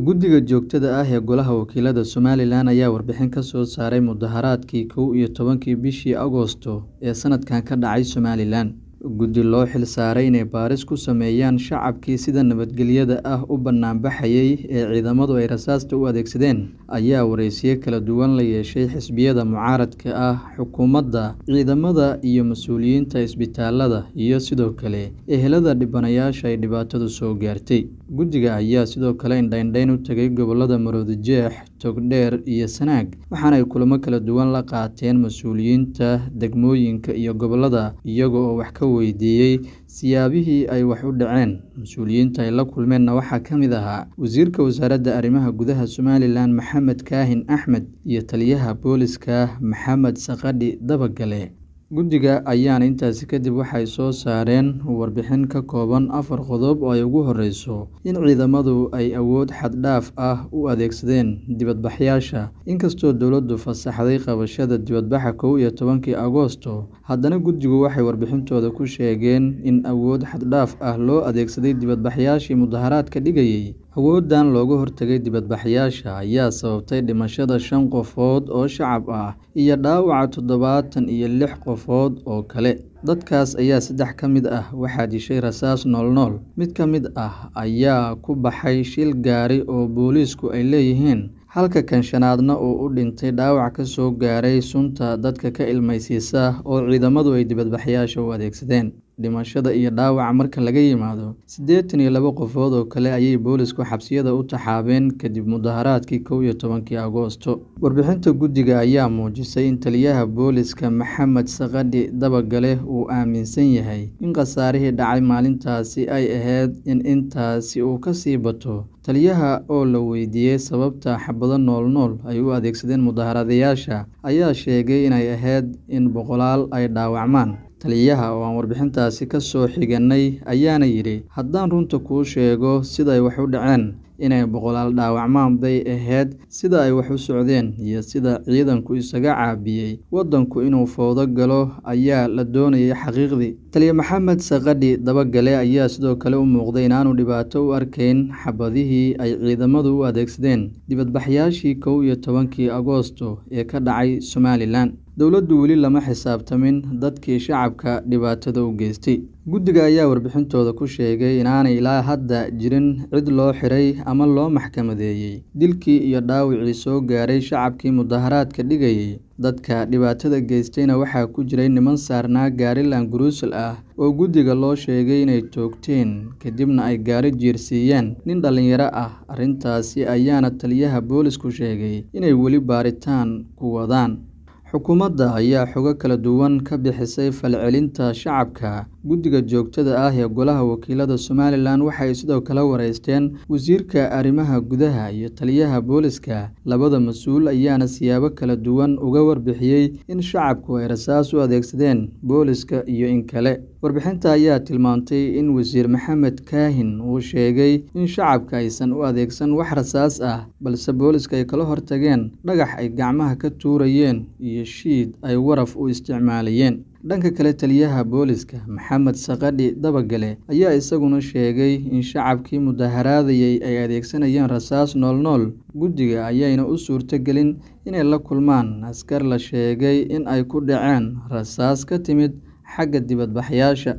Guddiga joogtada ah ee Golaha Wakiilada Somalilan ayaa warbixin ka soo saaray mudaharaadkii kow iyo tobankii bishii Agoosto ee sanadkan ka dhacay Somalilan. Guddi loo xil saaray inay baaris ku sameeyaan shacabkii sida nabadgelyada ah u banaanbaxayay ee ciidamadu ay rasaasta u adeegsadeen, ayaa wareysiyo kala duwan la yeeshay xisbiyada mucaaradka ah, xukuumadda, ciidamada iyo mas'uuliyiinta isbitaalada, iyo sidoo kale ehelada dhibanayaasha ay dhibaatadu soo gaartay. Guddiga ayaa sidoo kale indhaindhayn u tagay gobollada Maroodijeex, Togdheer iyo Sanaag, waxaana ay kulamo kala duwan la qaateen mas'uuliyiinta degmooyinka iyo gobollada, iyaga oo wax ka weydiiyay siyaabihii ay wax u dhaceen. Mas'uuliyiinta ay la kulmeenna waxaa ka mid ahaa Wasiirka Wasaaradda Arrimaha Gudaha Somalilan Maxamed Kaahin Axmed iyo Taliyaha Booliska Maxamed Saqadhi Dabagale. Guddiga ayaana intaasi kadib waxay soo saareen warbixin ka kooban afar qodob oo ay ugu horreyso in ciidamadu ay awood xad dhaaf ah u adeegsadeen dibadbaxayaasha. Inkastoo dowladdu fasaxday qabashada dibadbaxa kow iyo tobankii Agoosto, haddana guddigu waxay warbixintooda ku sheegeen in awood xad dhaaf ah loo adeegsaday dibadbaxayaashii mudaharaadka dhigayay. Awooddan looga hortagay dibadbaxayaasha ayaa sababtay dhimashada shan qofood oo shacab ah iyo dhaawaca toddobaatan iyo lix qofood oo kale. Dadkaas ayaa saddex ka mid ah waxaa dishay rasaas nool-nool, mid ka mid ah ayaa ku baxay shil gaari oo booliisku ay leeyihiin, halka kan shanaadna uu u dhintay dhaawac ka soo gaaray sunta dadka ka ilmaysiisa oo ciidamadu ay dibadbaxayaasha u adeegsadeen. Dhimashada iyo dhaawaca marka laga yimaado, siddeetan iyo laba qofood oo kale ayay boolisku xabsiyada u taxaabeen kadib mudaharaadkii kow iyo tobankii Agoosto. Warbixinta guddiga ayaa muujisay in Taliyaha Booliska Maxamed Saqadhi Dabagale uu aaminsan yahay in khasaarihii dhacay maalintaasi ay ahayd in intaasi uu ka sii bato. Taliyaha oo la weydiiyay sababta xabado nool-nool ay u adeegsadeen mudaharaadayaasha, ayaa sheegay inay ahayd in boqolaal ay dhaawacmaan. Taliyaha oo aan warbixintaasi ka soo xiganay ayaana yidhi, Haddaan runta kuu sheego sida ay wax u dhaceen, inay boqolaal dhaawacmaan bay ahayd sida ay wax u socdeen iyo sida ciidanku isaga caabiyay waddanku inuu fowdo galo ayaa la doonayay xaqiiqdii. Taliya Maxamed Saqadhi Dabagale ayaa sidoo kale u muuqday inaanu dhibaato u arkayn xabadihii ay ciidamadu u adeegsadeen dibadbaxayaashii kow iyo tobankii Agoosto ee ka dhacay Somalilan. Dowladdu weli lama xisaabtamin dadkii shacabka dhibaatada u geystay. Guddiga ayaa warbixintooda ku sheegay inaanay ilaa hadda jirin cid loo xiray ama loo maxkamadeeyay dilkii iyo dhaawacii soo gaaray shacabkii mudaharaadka dhigayay. Dadka dhibaatada geystayna waxaa ku jiray niman saarnaa gaari Laanguruusal ah oo guddiga loo sheegay inay toogteen kadibna ay gaari jiirsiiyeen nin dhalinyaro ah. Arrintaasi ayaana Taliyaha Boolisku sheegay inay weli baaritaan ku wadaan. Xukuumadda ayaa xogo kala duwan ka bixisay falcelinta shacabka. Guddiga joogtada ah ee Golaha Wakiilada Somalilan waxay sidoo kale wareysteen Wasiirka Arrimaha Gudaha iyo Taliyaha Booliska. Labada mas'uul ayaana siyaabo kala duwan uga warbixiyay in shacabku ay rasaas u adeegsadeen booliska iyo in kale. Warbixinta ayaa tilmaantay in Wasiir Maxamed Kaahin uu sheegay in shacabka aysan u adeegsan wax rasaas ah, balse booliska ay kala hortageen dhagax ay gacmaha ka tuurayeen iyo shiid ay waraf u isticmaalayeen. Dhanka kale, Taliyaha Booliska Maxamed Saqadhi Dabagale ayaa isaguna sheegay in shacabkii mudaharaadayay ay adeegsanayeen rasaas nool-nool. Guddiga ayayna u suurtagelin inay la kulmaan askar la sheegay in ay ku dhaceen rasaas ka timid xagga dibadbaxayaasha.